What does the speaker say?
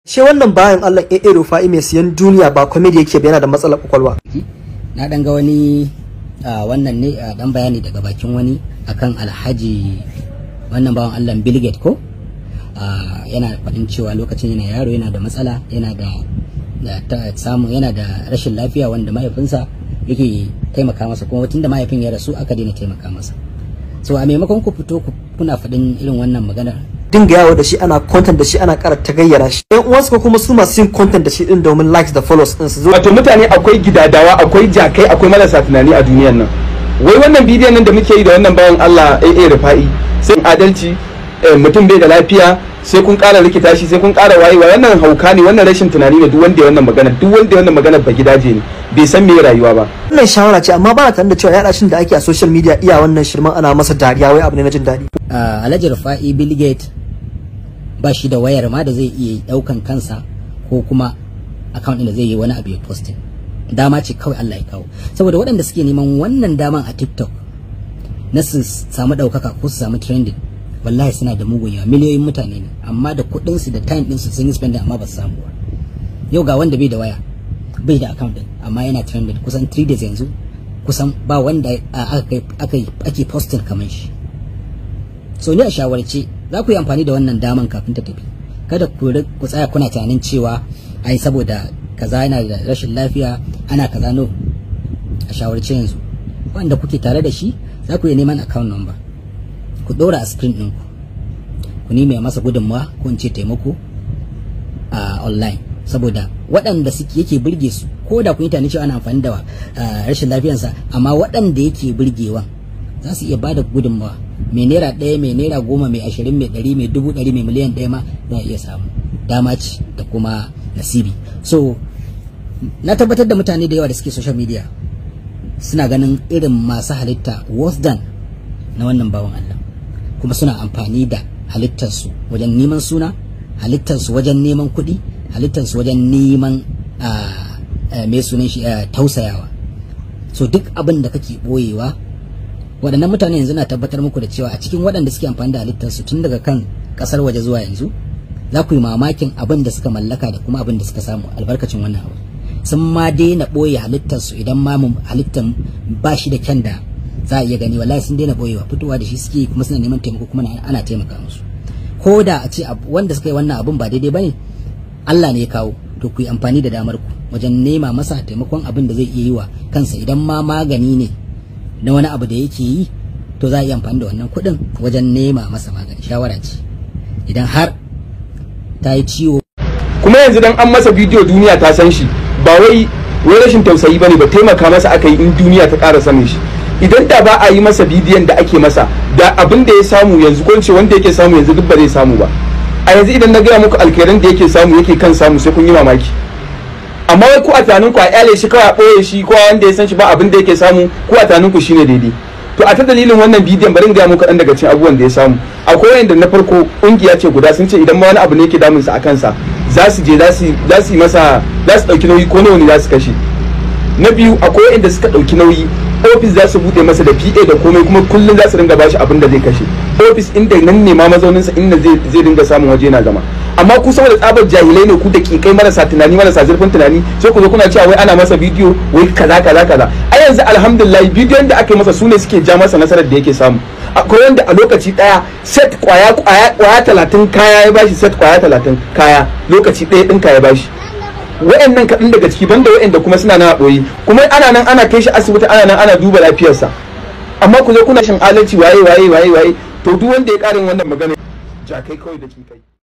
Shi wannan bayan Allah AA Rufa'i mai siyan duniya ba comedy yake ba yana da matsalar kwakwalwa. na dan ga wani ah, wannan ne ah, dan bayani daga bakin wani akan alhaji wannan bawan Allah Bill Gates ko Ah, yana faɗin cewa lokacin yana yaro yana da matsala yana da da ta samu yana da rashin lafiya wanda mahaifinsa yake taimaka masa kuma tunda mahaifin ya rasu aka daina taimaka masa so a maimakon ku fito ku kuna faɗin irin wannan maganar Dinga yawo da shi ana content da shi ana ƙara tagayyara shi. Ɗan uwansu ko kuma su masu yin content da shi din domin likes da follows din su zo. wato mutane akwai gidadawa akwai jakai akwai marasa tunani a duniyan nan wai wannan bidiyon nan da muke yi da wannan bayan Allah AA Rufa'i sai adalci eh, mutum bai da lafiya sai kun ƙara rikita shi sai kun ƙara wayewa wannan hauka ne wannan rashin tunani ne duk wanda ya wannan magana duk wanda ya wannan magana ba gidaje ne bai san me rayuwa ba Wannan shawara ce amma ba na tare da cewa yaɗa shin da ake a social media iya wannan shirman ana masa dariya wai abu ne na jin daɗi. Ah, alhaji rufa'i bill Gates ba shi da wayar ma da zai iya daukan kansa ko kuma account ɗin da zai yi wani abu ya posting dama ce kawai Allah ya kawo saboda waɗanda suke neman wannan daman a TikTok na su samu ɗaukaka ko su samu trending wallahi suna da mugun yawa miliyoyin mutane ne amma da kuɗin su da time ɗin su sun yi spending amma ba su samu ba yau ga wanda bai da waya bai da account ɗin amma yana trending kusan 3 days yanzu kusan ba wanda ah, aka kai- aka yi- ake posting kamar shi so ni a shawarce za ku yi amfani da wannan daman kafin ta tafi kada ku ri- ku tsaya kuna tunanin cewa ai saboda kaza yana da rashin lafiya ana kaza no a shawarce yanzu wanda kuke tare da shi za ku iya neman account number ku ɗora a screen ɗinku ku nemi masa gudunmawa ko in ce taimako a online saboda waɗanda suke yake burge su ko da kun yi tunanin cewa ana amfani da ah, rashin lafiyarsa amma waɗanda yake burgewa za su iya bada gudunmawa mai naira ɗaya mai naira goma mai ashirin mai ɗari mai dubu ɗari mai miliyan ɗaya ma za a iya samu dama ce da kuma nasibi so na tabbatar da mutane da yawa da suke social media suna ganin irin masu halitta worse than na wannan bawan Allah kuma suna amfani da halittarsu wajen neman suna halittarsu wajen neman kuɗi halittarsu wajen neman ah, ah, mai sunan shi ah, tausayawa so duk abin da kake ɓoyewa waɗannan mutane yanzu na tabbatar muku da cewa a cikin waɗanda suke amfani da halittarsu tun daga kan ƙasar waje zuwa yanzu za ku yi mamakin abin da suka mallaka da kuma abin da suka samu albarkacin wannan abu sun ma daina ɓoye halittarsu idan ma mu- halittar ba shi da kyan da za a iya gani wallahi sun daina ɓoyewa fitowa da shi suke yi kuma suna neman taimako kuma na- ana taimaka musu ko da a ce ab- wanda suka yi wannan abin ba daidai bane Allah ne ya kawo to ku yi amfani da damar ku wajen nema masa taimakon abin da zai iya yi wa kansa idan ma magani ne na wani abu da yake yi to za a iya amfani da wannan kuɗin wajen nema masa magani shawara ce idan har ta yi ciwo kuma yanzu dan an masa bidiyo duniya ta san shi ba wai wai rashin tausayi bane ba taimaka masa aka yi in duniya ta ƙara sanin shi idan da ba a yi masa bidiyon da ake masa da abin da ya samu yanzu ko in ce wanda yake samu yanzu duk ba zai samu ba a yanzu idan na gaya muku alkeran da yake samu yake kan samu sai kun yi mamaki amma wai ku a tunanin ku a kyale shi kawai a ɓoye shi ko wanda ya san shi ba abin da yake samu ku a tunanin ku shine daidai to a ta dalilin wannan bidiyon bari in gaya muku ɗan daga cikin abubuwan da ya samu akwai wanda na farko ƙungiya ce guda sun ce idan ma wani abu ne yake damunsa a kansa za su je za su za su yi masa za su ɗauki nauyi ko nawa ne za su kashe na biyu akwai wanda suka ɗauki nauyi ofis za su buɗe masa da PA da komai kuma kullum za su ringa bashi abin da zai kashe ofis inda nan ne ma mazauninsa inda zai zai dinga samun waje na zama amma ku saboda tsabar jahilai ne ku da kikai marasa tunani marasa zurfin tunani sai ku zo kuna cewa wai ana masa bidiyo wai kaza kaza kaza a yanzu alhamdulillah bidiyon da aka yi masa su ne suke ja masa nasarar da yake samu akwai wanda a lokaci daya set kwaya kwaya kwaya talatin kaya ya bashi set kwaya talatin kaya lokaci ɗaya ɗin kaya bashi wa'annan kaɗan daga ciki banda wa'anda kuma suna na ɓoye kuma ana nan ana kai shi asibiti ana nan ana duba lafiyarsa amma ku zo kuna shin adalci waye waye waye waye to duk wanda ya ƙarin wannan magana jakai kawai da kikai